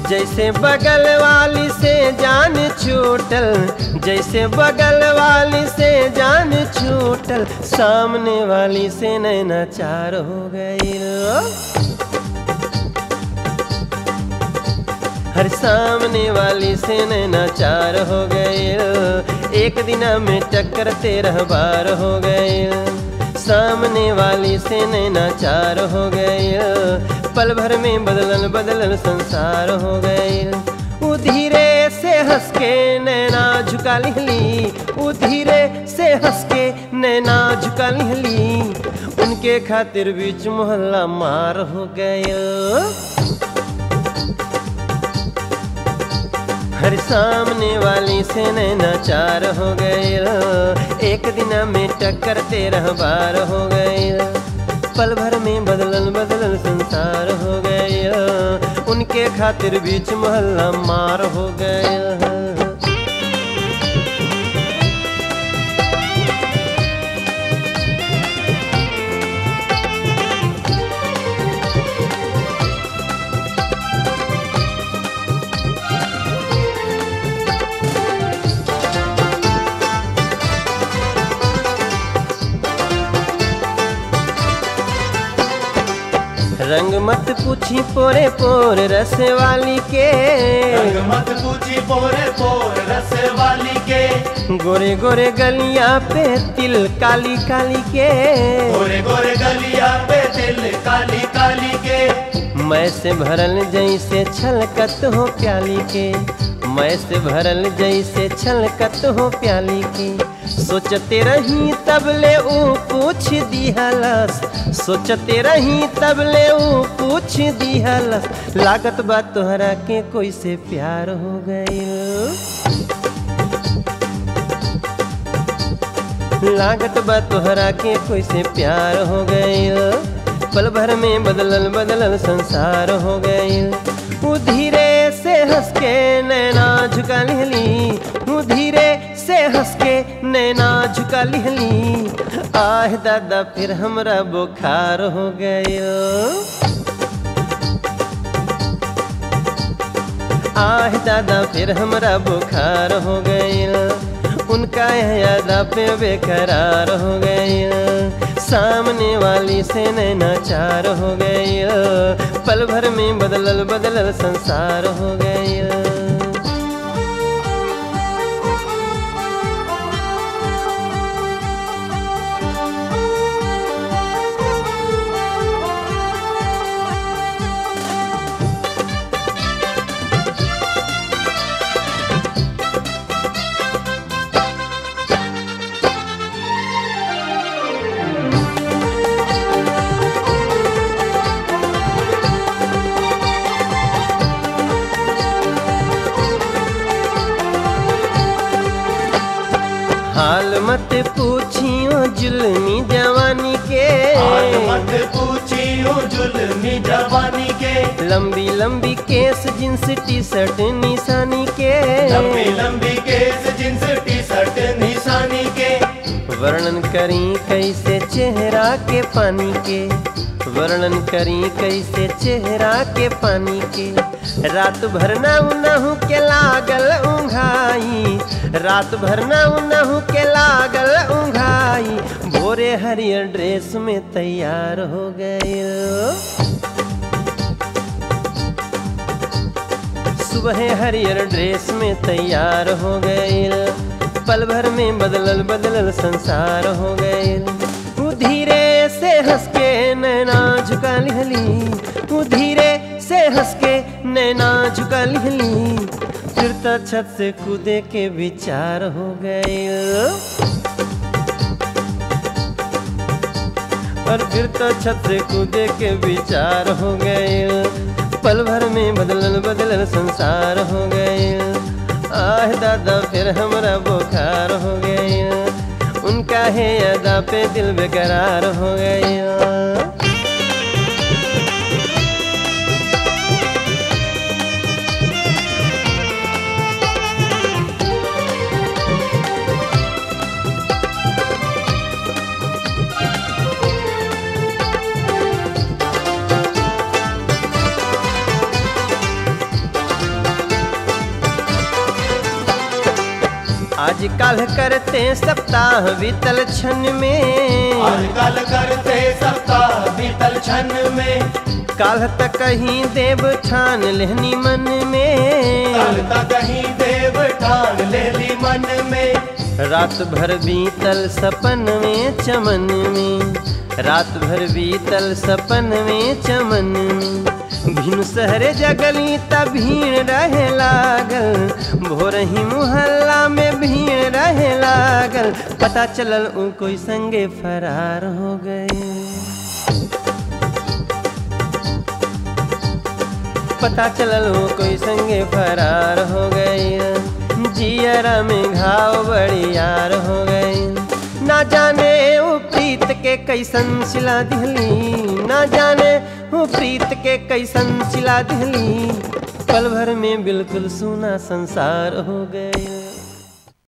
जैसे बगल वाली से जान छूटल जैसे बगल वाली से जान छूटल सामने वाली से नैना चार हो गई हर सामने वाली से नैना चार हो गए एक दिन में टक्कर तेरह बार हो गए सामने वाली से नैना चार हो गए पल भर में बदलल बदलल संसार हो गए उ धीरे से हंस के नैना झुका लिहली उ धीरे से हंस के नैना झुका लिहली उनके खातिर बीच मोहल्ला मार हो गए हर सामने वाली से नैना चार हो गए एक दिन में टक्कर तेरह बार हो गए पल भर में बदलल बदलल संसार हो गए उनके खातिर बीच मोहल्ला मार हो गए रंग मत पूछी पोरे पोर रस वाली के रंग मत पूछी पोरे पोर रस वाली के गोरे गोरे गलियां पे तिल काली काली के गोरे गोरे गलिया पे दिल काली काली के मैं से भरल जैसे छलकत हो प्याली के मैं से भरल जैसे छलकत हो प्याली की सोचते रही तब ले ऊ पूछ दिहलस सोचते रही तब ले ऊ पूछ दिहलस लागत बा तोहरा के कोई से प्यार हो गई लागत बा तोहरा के कोई से प्यार हो गई पल भर में बदलल बदलल संसार हो गई वो धीरे से हंस के नैना झुका लिहली वो धीरे से हंस के नैना झुका लिहली आह दादा फिर हमरा बुखार हो गयो आह दादा फिर हमरा बुखार हो गईल उनका यादा पे बेकरार हो गईल सामने वाली से नैना चार हो गईल पल भर में बदलल बदलल संसार हो गईल हाल मत पूछियो जुल्मी जवानी के हाल मत पूछियो जुल्मी जवानी के लंबी लंबी केस जींस टी शर्ट निशानी के लंबी लंबी केस जींस टी शर्ट निशानी के वर्णन करी कैसे चेहरा के पानी के वर्णन करी कैसे चेहरा के पानी के रात भर ना उनहु के लागल उंघाई रात भर ना उनहु के लागल उंघाई भोरे हरियर ड्रेस में तैयार हो गए सुबह हरियर ड्रेस में तैयार हो गए पल भर में बदलल बदलल संसार हो गए वो धीरे से हंस के नैना झुका लिहली वो धीरे से हंस के नैना झुका लिहली फिर तो छत से कूदे के विचार हो गए और फिर तो छत से कूदे के विचार हो गए पल भर में बदलल बदलल संसार हो गए आह दादा फिर हमरा बुखार हो गए उनका है अदा पे दिल बेकरार हो गया आज कल करते सप्ताह बीतल क्षण में आजकल करते सप्ताह बीतल क्षण में काल तक कहीं देव ठान लेहनी मन में कल तक ही देव ठान ले ली मन में रात भर बीतल सपन में चमन में रात भर बीतल सपन में चमन में भिन सहरे जगली त भीड़ रहे लागल भोर ही मुहल्ला में भीड़ रहे लागल पता चलल उ कोई संगे फरार हो गए पता चलल वो कोई संगे फरार हो गई जियरा में घाव बड़ी यार हो गई ना जाने वो प्रीत के कैसन सिला दिहली ना जाने वो प्रीत के कैसन सिला दिहली पल भर में बिल्कुल सूना संसार हो गए